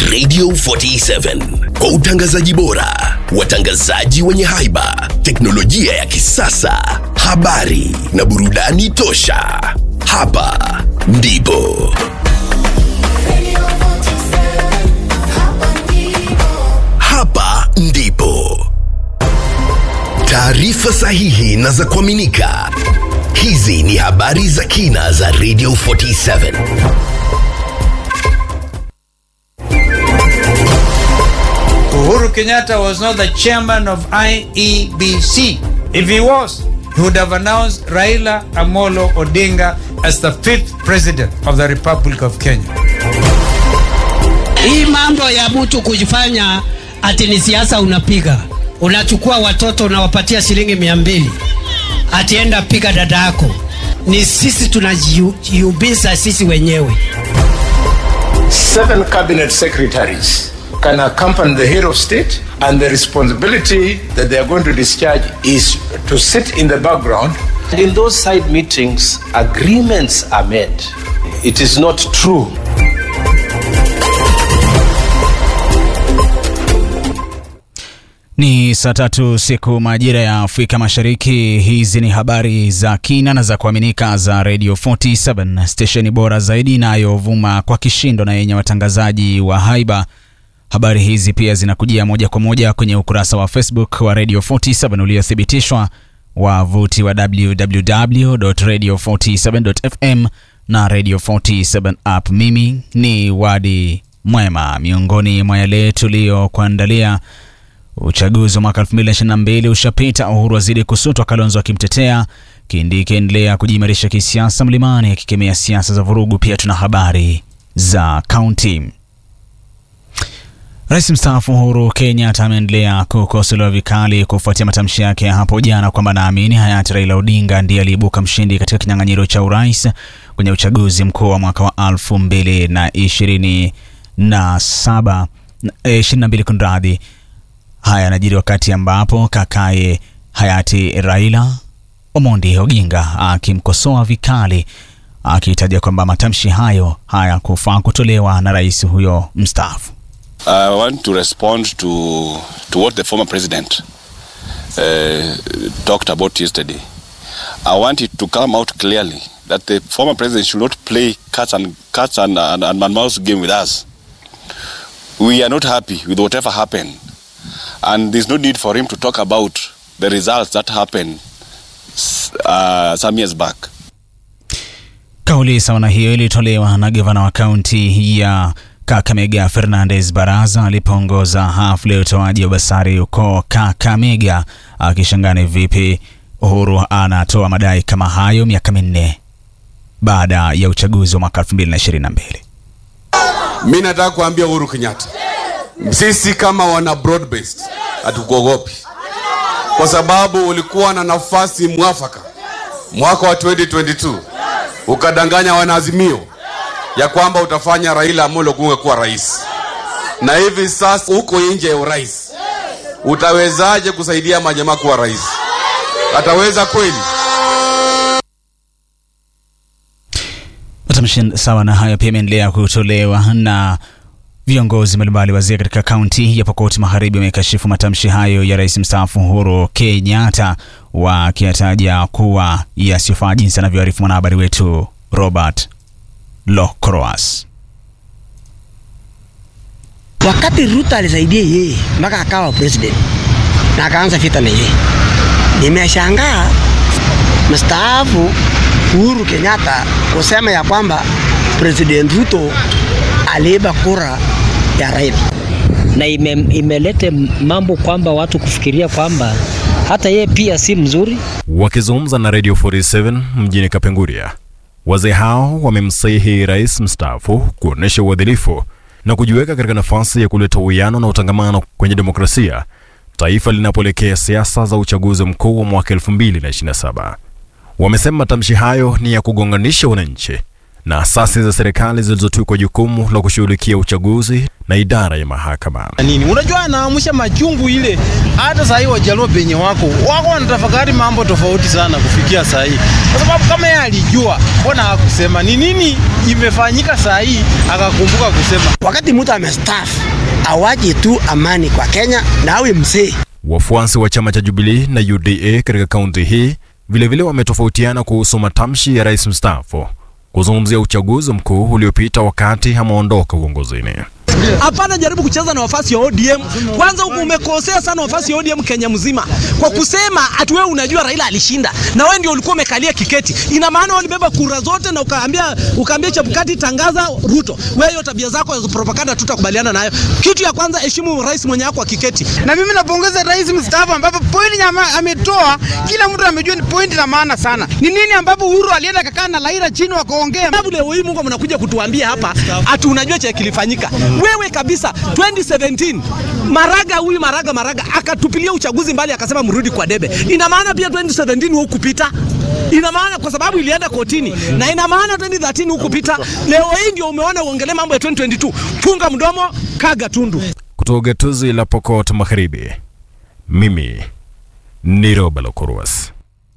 Radio 47 kwa utangazaji bora, watangazaji wenye haiba, teknolojia ya kisasa, habari na burudani tosha. Hapa ndipo hapa ndipo taarifa sahihi na za kuaminika. Hizi ni habari za kina za Radio 47. Uhuru Kenyatta was not the chairman of IEBC. If he was, he would have announced Raila Amolo Odinga as the fifth president of the Republic of Kenya. Hii mambo ya mtu kujifanya ati ni siasa unapiga, unachukua watoto unawapatia shilingi mia mbili atienda piga dada yako, ni sisi tunajiubiza sisi wenyewe. seven cabinet secretaries can accompany the head of state, and the responsibility that they are going to discharge is to sit in the background. In those side meetings, agreements are made. It is not true. Ni saa tatu siku majira ya Afrika Mashariki. Hizi ni habari za kina na za kuaminika za Radio 47 stesheni bora zaidi inayovuma kwa kishindo na yenye watangazaji wa haiba. Habari hizi pia zinakujia moja kwa moja kwenye ukurasa wa Facebook wa Radio 47 uliothibitishwa, wavuti wa www.radio47.fm na Radio 47 app. Mimi ni Wadi Mwema. Miongoni mwa yale tuliyokuandalia Uchaguzi wa mwaka 2022 ushapita, Uhuru azidi kusutwa, Kalonzo akimtetea, Kindiki endelea kujiimarisha kisiasa mlimani, akikemea siasa za vurugu. Pia tuna habari za kaunti. Rais mstaafu Uhuru Kenyatta ameendelea kukosolewa vikali kufuatia matamshi yake ya hapo jana kwamba naamini hayati Raila Odinga ndiye aliibuka mshindi katika kinyang'anyiro cha urais kwenye uchaguzi mkuu wa mwaka wa 2027 22 kunradhi. Haya yanajiri wakati ambapo kakaye hayati Raila Omondi Oginga akimkosoa vikali akitaja kwamba matamshi hayo hayakufaa kutolewa na rais huyo mstaafu. I want to respond to to what the former president uh, talked about yesterday. I want it to come out clearly that the former president should not play cats and cats and, and, and mouse game with us. We are not happy with whatever happened, and there's no need for him to talk about the results that happened uh, some years back. Kauli sawa na hiyo ilitolewa na gavana wa kaunti ya Kakamega Fernandez Baraza alipoongoza hafla ya utoaji wa basari huko Kakamega, akishangani vipi Uhuru anatoa madai kama hayo miaka minne baada ya uchaguzi wa mwaka 2022. Mi nataka kuambia Uhuru Kenyatta, sisi kama wana broad based hatukuogopi, kwa sababu ulikuwa na nafasi mwafaka mwaka wa 2022 ukadanganya wanaazimio ya kwamba utafanya Raila Amolo Odinga kuwa rais, na hivi sasa uko nje ya urais. Utawezaje kusaidia majamaa kuwa rais? Ataweza kweli? Matamshi sawa na hayo pia yameendelea kutolewa na viongozi mbalimbali wazee katika kaunti ya Pokot Magharibi wamekashifu matamshi hayo ya rais mstaafu Uhuru Kenyatta, wakiyataja kuwa yasiyofaa, jinsi anavyoarifu mwanahabari wetu Robert Locroas. Wakati Ruto alisaidia yeye mpaka akawa president na akaanza vita na yeye, nimeshangaa mstaafu Uhuru Kenyatta kusema ya kwamba President Ruto aliiba kura ya Raila, na ime, imelete mambo kwamba watu kufikiria kwamba hata yeye pia si mzuri. Wakizungumza na Radio 47 mjini Kapenguria, wazee hao wamemsihi rais mstaafu kuonesha uadilifu na kujiweka katika nafasi ya kuleta uwiano na utangamano kwenye demokrasia taifa linapoelekea siasa za uchaguzi mkuu wa mwaka 2027. Wamesema matamshi hayo ni ya kugonganisha wananchi na asasi za serikali zilizotwikwa jukumu la kushughulikia uchaguzi na idara ya mahakama. nini unajua anaamsha machungu ile hata sahii wajaluo penye wako wako wanatafakari mambo tofauti sana kufikia sahii kwa sababu kama yeye alijua mbona hakusema ni nini imefanyika sahii akakumbuka kusema Wakati mtu amestaafu awaje tu amani kwa Kenya na awe mzee. Wafuasi wa chama cha Jubilee na UDA katika kaunti hii vilevile wametofautiana kuhusu matamshi ya rais mstaafu kuzungumzia uchaguzi mkuu uliopita wakati ameondoka uongozini. Hapana, jaribu kucheza na wafasi wa ODM. Kwanza huku umekosea sana wafasi wa ODM Kenya mzima kwa kusema ati wewe unajua Raila alishinda na wewe ndio ulikuwa umekalia kiketi. Ina maana walibeba kura zote na ukaambia ukaambia Chebukati tangaza Ruto. Wewe hiyo tabia zako za propaganda tutakubaliana nayo. Kitu ya kwanza, heshimu rais mwenye wako kiketi. Na mimi napongeza rais mstaafu ambapo point nyama ametoa, kila mtu amejua ni point la maana sana. Ni nini ambapo Uhuru alienda kakaa na Raila chini wakaongea. Sababu leo hii Mungu mnakuja kutuambia hapa ati unajua cha kilifanyika. Wewe kabisa 2017 Maraga huyu Maraga Maraga akatupilia uchaguzi mbali akasema mrudi kwa debe. Ina maana pia 2017 hukupita. Ina maana kwa sababu ilienda kotini na ina maana 2013 hukupita. Leo hii ndio umeona uongelee mambo ya 2022. Funga mdomo, kaga tundu. Kutoka gatuzi la Pokot Magharibi, mimi ni Roba Lokurwas.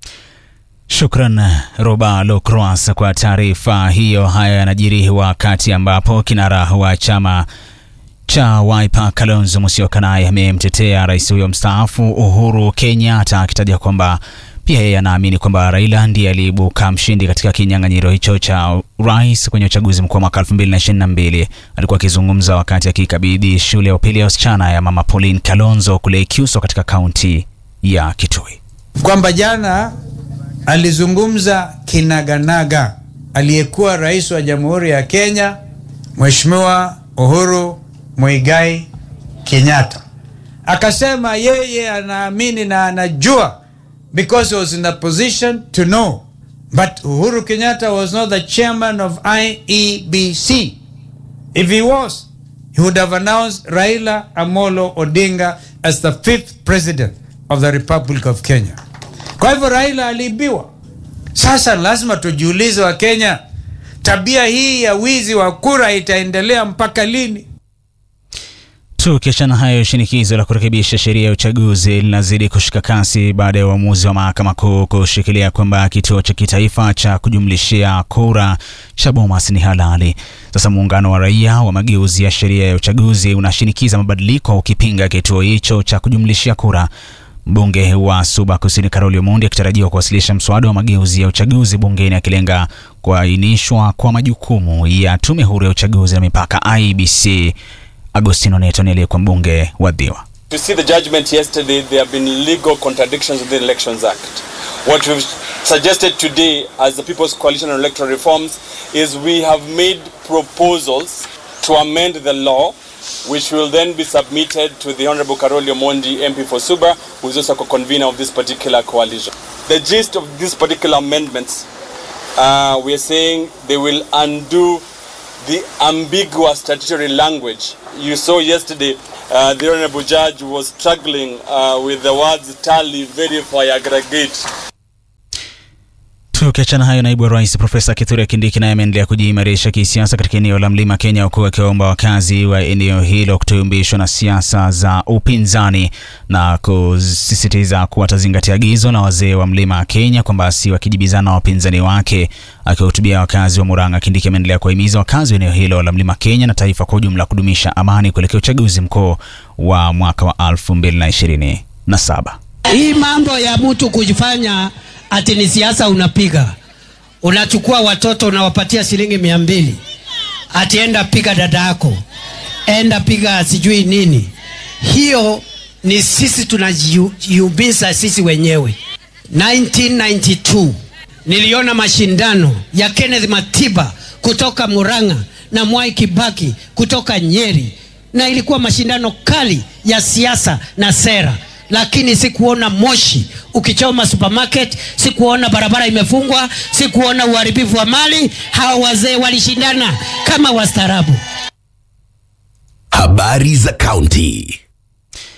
Shukran Roba Locroas kwa taarifa hiyo. Haya yanajiri wakati ambapo kinara wa chama cha Wiper Kalonzo Musyoka naye amemtetea rais huyo mstaafu Uhuru Kenyatta akitaja kwamba pia yeye anaamini kwamba Raila ndiye aliibuka mshindi katika kinyang'anyiro hicho cha rais kwenye uchaguzi mkuu wa mwaka 2022. Alikuwa akizungumza wakati akikabidhi shule ya upili ya wasichana ya Mama Pauline Kalonzo kule Ikyuso katika kaunti ya Kitui. kwamba jana alizungumza kinaganaga aliyekuwa rais wa jamhuri ya Kenya Mheshimiwa Uhuru Muigai Kenyatta, akasema yeye anaamini na anajua because he was in a position to know but Uhuru Kenyatta was not the chairman of IEBC. If he was, he would have announced Raila Amolo Odinga as the fifth president of the Republic of Kenya. Kwa hivyo Raila aliibiwa. Sasa lazima tujiulize wa Kenya, tabia hii ya wizi wa kura itaendelea mpaka lini? Tukiachana hayo, shinikizo la kurekebisha sheria ya uchaguzi linazidi kushika kasi baada ya uamuzi wa mahakama kuu kushikilia kwamba kituo cha kitaifa cha kujumlishia kura cha Bomas ni halali. Sasa muungano wa raia wa mageuzi ya sheria ya uchaguzi unashinikiza mabadiliko ukipinga kituo hicho cha kujumlishia kura. Mbunge wa Suba Kusini Karoli Omondi akitarajiwa kuwasilisha mswada wa mageuzi ya uchaguzi bungeni akilenga kuainishwa kwa majukumu ya tume huru ya uchaguzi na mipaka IEBC. Agostino Neto ni aliyekuwa mbunge wa Dhiwa. You see the judgment yesterday, there have been legal contradictions with the Elections Act. What we've suggested today as the People's Coalition on Electoral Reforms is we have made proposals to amend the law, which will then be submitted to the Honorable Karoli Omondi, MP for Suba, who is also a convener of this particular coalition. The gist of these particular amendments, uh, we are saying they will undo the ambiguous statutory language. You saw yesterday uh, the Honorable Judge was struggling uh, with the words tally, verify, aggregate. Tukiachana hayo, naibu wa rais Profesa Kithure Kindiki naye ameendelea kujiimarisha kisiasa katika eneo la mlima Kenya, huku akiwaomba wakazi wa eneo hilo kutuyumbishwa na siasa za upinzani na kusisitiza kuwa atazingatia agizo la wazee wa mlima Kenya kwamba si wakijibizana na wapinzani wake. Akiwahutubia wakazi wa Murang'a, Kindiki ameendelea kuwahimiza wakazi wa eneo hilo la mlima Kenya na taifa kwa ujumla kudumisha amani kuelekea uchaguzi mkuu wa mwaka wa 2027. Hii mambo ya mtu kujifanya ati ni siasa unapiga, unachukua watoto unawapatia shilingi mia mbili, ati enda piga dada yako, enda piga sijui nini. Hiyo ni sisi tunajiumiza sisi wenyewe. 1992 niliona mashindano ya Kenneth Matiba kutoka Murang'a na Mwai Kibaki kutoka Nyeri, na ilikuwa mashindano kali ya siasa na sera lakini sikuona moshi ukichoma supermarket, sikuona barabara imefungwa, sikuona uharibifu wa mali. Hawa wazee walishindana kama wastaarabu. Habari za kaunti.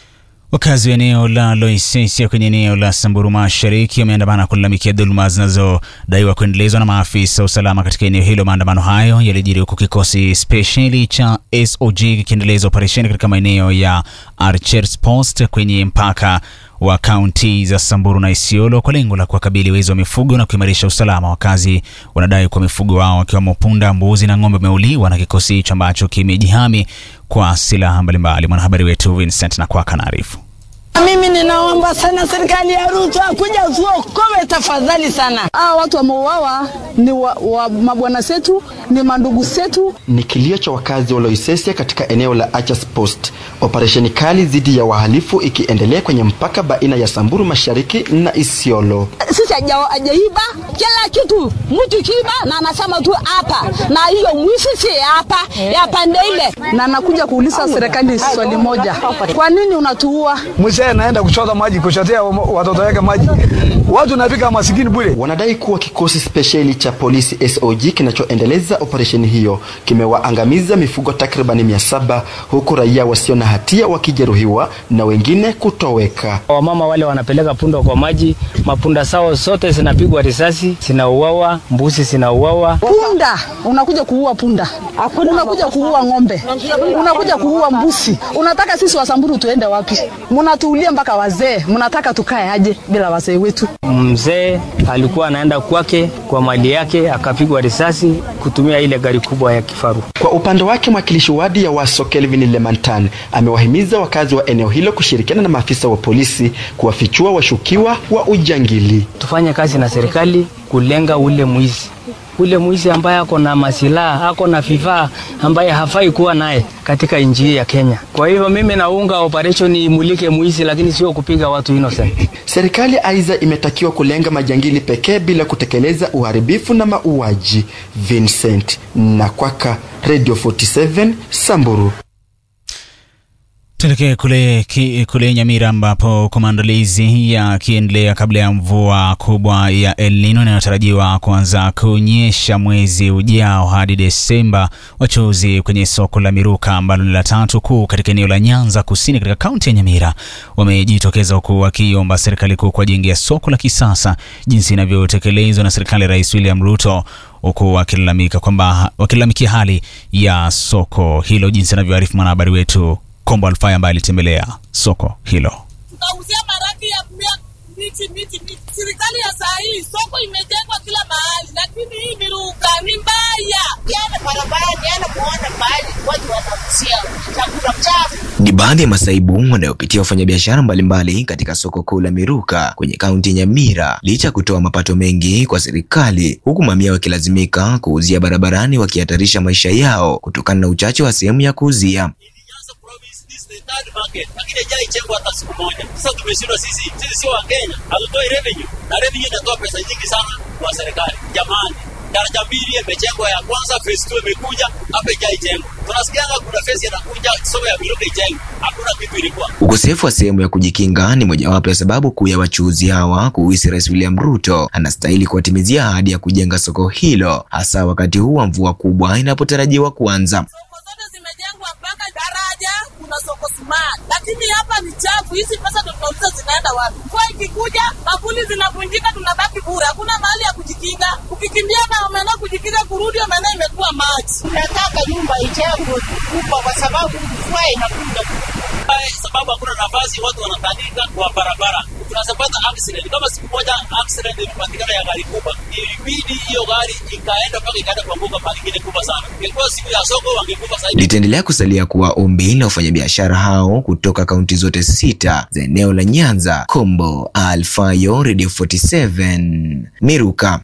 Wakazi wa eneo la Loisesia kwenye eneo la Samburu Mashariki wameandamana kulalamikia dhuluma zinazodaiwa kuendelezwa na maafisa wa usalama katika eneo hilo. Maandamano hayo yalijiri huku kikosi spesheli cha SOG kikiendeleza operesheni katika maeneo ya Archers Post kwenye mpaka wa kaunti za Samburu na Isiolo kwa lengo la kuwakabili wezi wa mifugo na kuimarisha usalama. Wakazi wanadai kuwa mifugo wao wakiwemo punda, mbuzi na ng'ombe wameuliwa na kikosi hicho ambacho kimejihami kwa silaha mbalimbali. Mwanahabari wetu Vincent Nakwaka anaarifu. Mimi ninaomba sana serikali ya Ruto kuja tuokoe tafadhali sana. Hawa watu wameuawa ni wa, wa mabwana zetu, ni mandugu zetu. Ni kilio cha wakazi wa Loisesia katika eneo la Archers Post, operesheni kali dhidi ya wahalifu ikiendelea kwenye mpaka baina ya Samburu Mashariki na Isiolo. Sisi hajaiba kila kitu, mtu kiiba na anasema tu hapa, na hiyo mwizi si hapa ya pande ile, na nakuja kuuliza serikali swali moja, kwa nini unatuua? Mzee anaenda kuchota maji, kuchotea watoto wake maji, watu napika masikini bure. Wanadai kuwa kikosi spesheli cha polisi SOG kinachoendeleza operesheni hiyo kimewaangamiza mifugo takribani mia saba huku raia wasio na hatia wakijeruhiwa na wengine kutoweka. Wamama wale wanapeleka punda kwa maji, mapunda sao zote zinapigwa risasi, zinauawa, mbuzi zinauawa. Punda unakuja kuua punda, unakuja kuua ng'ombe, unakuja kuua mbuzi. Unataka sisi Wasamburu tuende wapi? Mnatuulia mpaka wazee, mnataka tukae aje bila wazee wetu? Mzee alikuwa anaenda kwake kwa mali yake, akapigwa risasi kutumia ile gari kubwa ya kifaru. Kwa upande wake, mwakilishi wadi ya Waso Kelvin Lemantan amewahimiza wakazi wa eneo hilo kushirikiana na maafisa wa polisi kuwafichua washukiwa wa ujangili. Tufanye kazi na serikali kulenga ule mwizi ule mwizi ambaye ako na masilaha ako na vifaa ambaye hafai kuwa naye katika nchi ya Kenya. Kwa hivyo mimi naunga operation imulike mwizi, lakini sio kupiga watu innocent. Serikali aidha imetakiwa kulenga majangili pekee bila kutekeleza uharibifu na mauaji. Vincent Nakwaka, Radio 47 Samburu. Tuelekee kule, ki, kule Nyamira ambapo kwa maandalizi yakiendelea kabla ya mvua kubwa ya El Nino inayotarajiwa kuanza kunyesha mwezi ujao hadi Desemba, wachuuzi kwenye soko la Miruka ambalo ni la tatu kuu katika eneo la Nyanza Kusini katika kaunti ya Nyamira wamejitokeza huku wakiomba serikali kuu kuwajengea soko la kisasa jinsi inavyotekelezwa na serikali ya Rais William Ruto huku wakilalamika kwamba wakilalamikia hali ya soko hilo jinsi anavyoarifu mwanahabari wetu Kombo Alfai ambaye alitembelea soko hilo. Tukauzia maraki ya kumia miti miti miti. Serikali ya saa hii soko imejengwa kila mahali, lakini hii miruka ni mbaya. Yana barabarani, yana kuona mahali watu wanauzia chakula chafu. Ni baadhi ya masaibu wanayopitia wafanyabiashara mbalimbali katika soko kuu la Miruka kwenye kaunti ya Nyamira licha ya kutoa mapato mengi kwa serikali, huku mamia wakilazimika kuuzia barabarani wakihatarisha maisha yao kutokana na uchache wa sehemu ya kuuzia. third market lakini haijajengwa hata siku moja. Sasa tumeshindwa sisi, sisi sio wa Kenya, hatutoi revenue na revenue inatoa pesa nyingi sana kwa serikali. Jamani, daraja mbili imejengwa, ya kwanza phase 2 imekuja, hapa haijajengwa. Tunasikianga kuna phase inakuja, soko ya Miruka ijengwe, hakuna kitu ilikuwa. Ukosefu wa sehemu ya kujikinga ni mojawapo ya sababu kuu ya wachuuzi hawa kuhisi Rais William Ruto anastahili kuwatimizia ahadi ya kujenga soko hilo, hasa wakati huu wa mvua kubwa inapotarajiwa kuanza. zimejengwa mpaka daraja, kuna soko smart, lakini hapa ni chafu. Hizi pesa ndo tunauliza zinaenda wapi? Mvua ikikuja, bakuli zinavunjika, tunabaki bure, hakuna mahali ya kujikinga. Ukikimbia na umeenda kujikinga, kurudi umeenda imekuwa maji. Nataka nyumba ijengwe kubwa, kwa sababu mvua inakuja Eh, sababu hakuna nafasi, watu wanatanika kwa barabara, tunazapata accident. Kama siku moja accident ilipatikana ya gari kubwa, ilibidi hiyo gari ikaenda mpaka ikaenda kuanguka mahali ingine kubwa sana. Ingekuwa siku ya soko wangekufa zaidi. Litaendelea kusalia kuwa ombi la wafanyabiashara hao kutoka kaunti zote sita za eneo la Nyanza, Kombo, Alfayo, Radio 47, Miruka.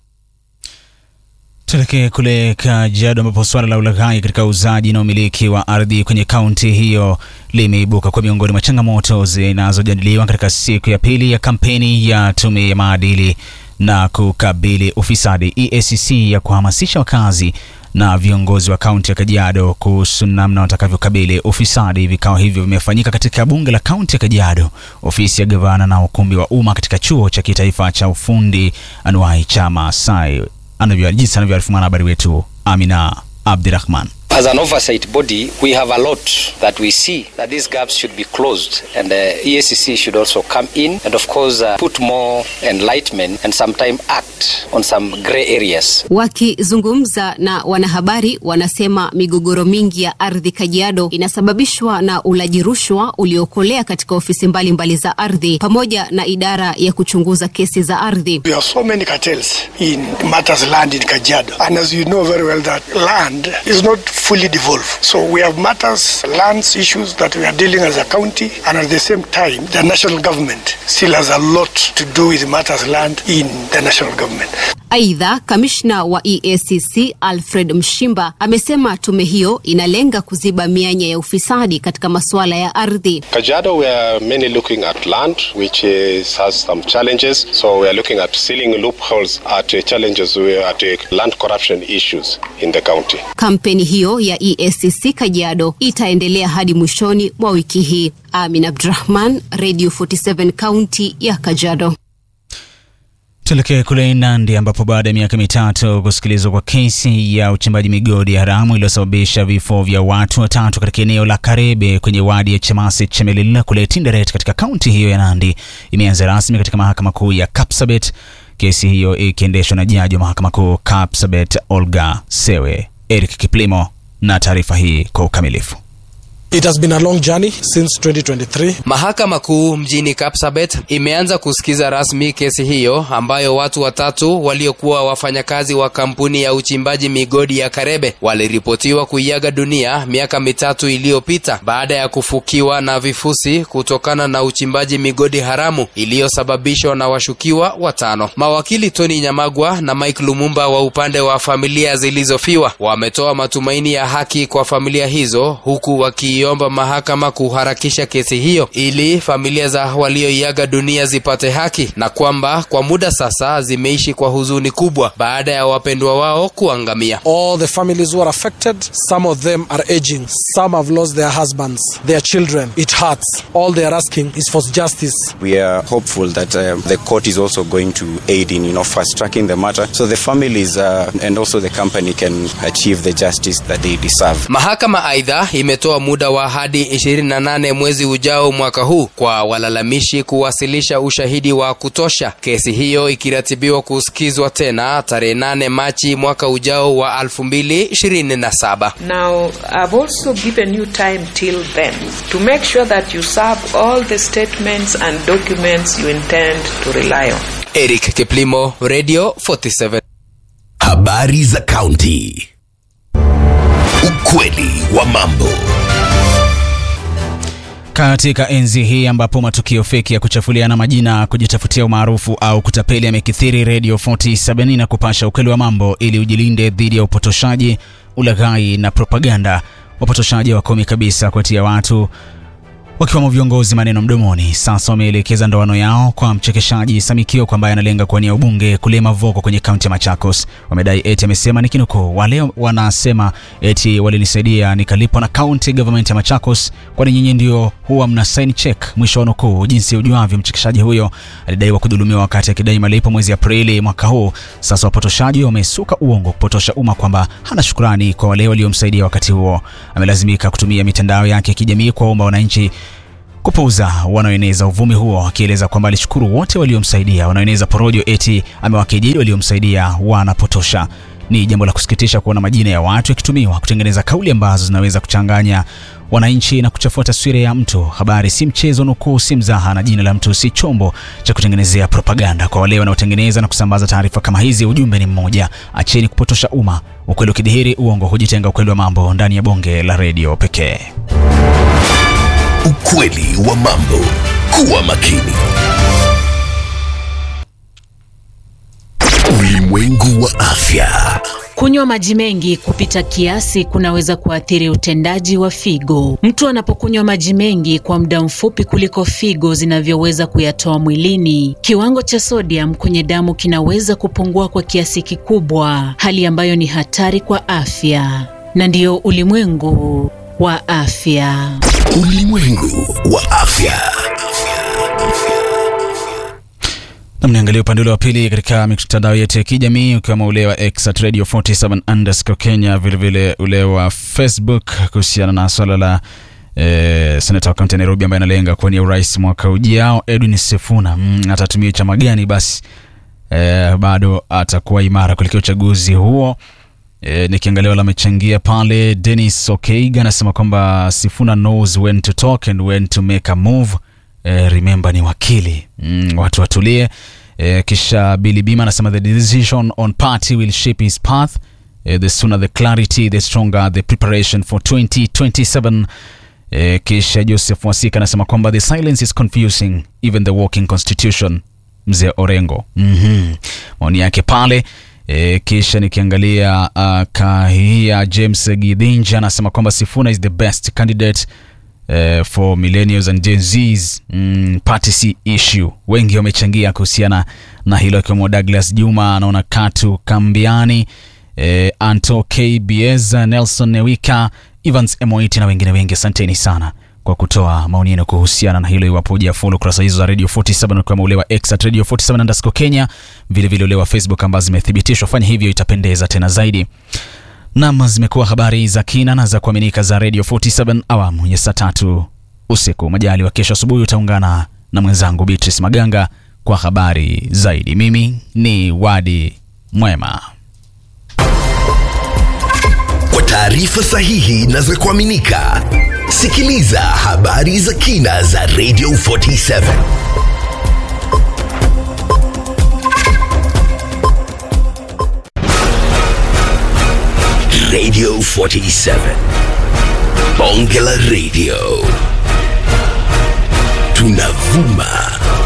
Tuelekee kule Kajiado ambapo suala la ulaghai katika uuzaji na umiliki wa ardhi kwenye kaunti hiyo limeibuka kwa miongoni mwa changamoto zinazojadiliwa katika siku ya pili ya kampeni ya tume ya maadili na kukabili ufisadi EACC ya kuhamasisha wakazi na viongozi wa kaunti ya Kajiado kuhusu namna watakavyokabili ufisadi. Vikao hivyo vimefanyika katika bunge la kaunti ya Kajiado, ofisi ya gavana na ukumbi wa umma katika chuo cha kitaifa cha ufundi anuai cha Maasai, anavyo jinsi anavyoarifu mwanahabari wetu Amina Abdirahman. As an oversight body, we have a lot that we see that these gaps should be closed, and the EACC should also come in and, of course, uh, put more enlightenment and sometime act on some grey areas. Wakizungumza na wanahabari, wanasema migogoro mingi ya ardhi Kajiado inasababishwa na ulaji rushwa uliokolea katika ofisi mbalimbali mbali za ardhi pamoja na idara ya kuchunguza kesi za ardhi. We have so many cartels in matters land in Kajiado. And as you know very well that land is not fully devolved. So we have matters, lands issues that we are dealing as a county and at the same time the national government still has a lot to do with matters land in the national government. Aidha, kamishna wa EACC Alfred Mshimba amesema tume hiyo inalenga kuziba mianya ya ufisadi katika masuala ya ardhi. Kajiado, we are mainly looking at land, which is, has some challenges. So we are looking at sealing loopholes at uh, challenges we- at uh, land corruption issues in the county. Kampeni hiyo ya EACC Kajiado itaendelea hadi mwishoni mwa wiki hii. Amin Abdurahman, Radio 47 kaunti ya Kajiado. Tuelekee kule Nandi ambapo baada ya miaka mitatu kusikilizwa kwa kesi ya uchimbaji migodi haramu iliyosababisha vifo vya watu watatu katika eneo la Karebe kwenye wadi ya Chamasi Chemelil kule Tinderet katika kaunti hiyo ya Nandi imeanza rasmi katika mahakama kuu ya Kapsabet, kesi hiyo ikiendeshwa na jaji wa mahakama kuu Kapsabet Olga Sewe. Eric Kiplimo na taarifa hii kwa ukamilifu. It has been a long journey since 2023. Mahakama Kuu mjini Kapsabet imeanza kusikiza rasmi kesi hiyo ambayo watu watatu waliokuwa wafanyakazi wa kampuni ya uchimbaji migodi ya Karebe waliripotiwa kuiaga dunia miaka mitatu iliyopita baada ya kufukiwa na vifusi kutokana na uchimbaji migodi haramu iliyosababishwa na washukiwa watano. Mawakili Tony Nyamagwa na Mike Lumumba wa upande wa familia zilizofiwa wametoa matumaini ya haki kwa familia hizo huku waki kuiomba mahakama kuharakisha kesi hiyo ili familia za walioiaga dunia zipate haki na kwamba kwa muda sasa zimeishi kwa huzuni kubwa baada ya wapendwa wao kuangamia. All the families who are affected, some of them are aging, some have lost their husbands, their children. It hurts. All they are asking is for justice. We are hopeful that um, the court is also going to aid in, you know, fast tracking the matter, so the families uh, and also the company can achieve the justice that they deserve. Mahakama aidha imetoa muda wa hadi 28 mwezi ujao mwaka huu kwa walalamishi kuwasilisha ushahidi wa kutosha, kesi hiyo ikiratibiwa kusikizwa tena tarehe 8 Machi mwaka ujao wa 2027. Now, I've also given you time till then to make sure that you serve all the statements and documents you intend to rely on. Eric Kiplimo, Radio 47. Habari za kaunti. Ukweli wa mambo. Katika enzi hii ambapo matukio feki ya kuchafuliana majina, kujitafutia umaarufu au kutapeli yamekithiri, Radio 47 na kupasha ukweli wa mambo ili ujilinde dhidi ya upotoshaji, ulaghai na propaganda. Wapotoshaji wakomi kabisa kuwatia watu wakiwemo viongozi maneno mdomoni. Sasa wameelekeza ndoano yao kwa mchekeshaji Samikio kwa ambaye analenga kuwania ubunge kule Mavoko kwenye kaunti ya Machakos. Wamedai eti amesema nikinukuu, wale wanasema eti walinisaidia nikalipwa na county government ya Machakos, kwani nyinyi ndio huwa mna sign check, mwisho wa nukuu. Jinsi ujuavyo, mchekeshaji huyo alidaiwa kudhulumiwa wakati akidai malipo mwezi Aprili mwaka huu. Sasa wapotoshaji wamesuka uongo kupotosha umma kwamba hana shukrani kwa wale waliomsaidia wakati huo. Amelazimika kutumia mitandao yake ya kijamii kuwaomba wananchi kupuuza wanaoeneza uvumi huo, akieleza kwamba alishukuru wote waliomsaidia. Wanaoeneza porojo eti amewakejeli waliomsaidia wanapotosha. Ni jambo la kusikitisha kuona majina ya watu yakitumiwa kutengeneza kauli ambazo zinaweza kuchanganya wananchi na kuchafua taswira ya mtu. Habari si mchezo, nukuu si mzaha, na jina la mtu si chombo cha kutengenezea propaganda. Kwa wale wanaotengeneza na kusambaza taarifa kama hizi, ujumbe ni mmoja: acheni kupotosha umma. Ukweli ukidhihiri, uongo hujitenga. Ukweli wa mambo ndani ya bonge la redio pekee. Ukweli wa mambo. Kuwa makini. Ulimwengu wa afya. Kunywa maji mengi kupita kiasi kunaweza kuathiri utendaji wa figo. Mtu anapokunywa maji mengi kwa muda mfupi kuliko figo zinavyoweza kuyatoa mwilini, kiwango cha sodium kwenye damu kinaweza kupungua kwa kiasi kikubwa, hali ambayo ni hatari kwa afya. Na ndiyo ulimwengu wa afya. Ulimwengu wa afya. Mniangalia upande ule wa pili katika mitandao yetu ya kijamii ukiwemo ule wa X at Radio 47 underscore Kenya, vilevile ule wa Facebook kuhusiana na swala la eh, senata wa kaunti ya Nairobi ambaye analenga kuwania urais mwaka ujao Edwin Sifuna. Mm, atatumia chama gani basi eh, bado atakuwa imara kuelekea uchaguzi huo. E, nikiangalia wale amechangia pale, Dennis Okeiga anasema kwamba Sifuna knows when to talk and when to make a move. E, remember ni wakili mm, watu watulie. E, kisha Billy Bima anasema the decision on party will shape his path. E, the sooner the clarity the stronger the preparation for 2027. E, kisha Joseph Wasika anasema kwamba the silence is confusing even the working constitution. Mzee Orengo mm-hmm. maoni yake pale E, kisha nikiangalia uh, kahia James Gidinja anasema kwamba Sifuna is the best candidate uh, for millennials and Gen Zs mm, party issue. Wengi wamechangia kuhusiana na hilo akiwemo Douglas Juma, anaona Katu Kambiani, eh, Anto KBS, Nelson Newika, Evans Emoiti na wengine wengi. Asanteni sana kwa kutoa maoni yenu kuhusiana na hilo. Iwapo hujafollow kurasa hizo za Radio 47 ukiwemo ule wa X at Radio 47 underscore Kenya, vile vile ule wa Facebook ambazo zimethibitishwa, fanya hivyo, itapendeza tena zaidi. Nam, zimekuwa habari za kina na za kuaminika za Radio 47 awamu ya saa tatu usiku. Majali wa kesho asubuhi utaungana na mwenzangu Beatrice Maganga kwa habari zaidi. Mimi ni Wadi Mwema. Kwa taarifa sahihi na za kuaminika, sikiliza habari za kina za Radio 47. Radio 47. Bonge la Radio. Tunavuma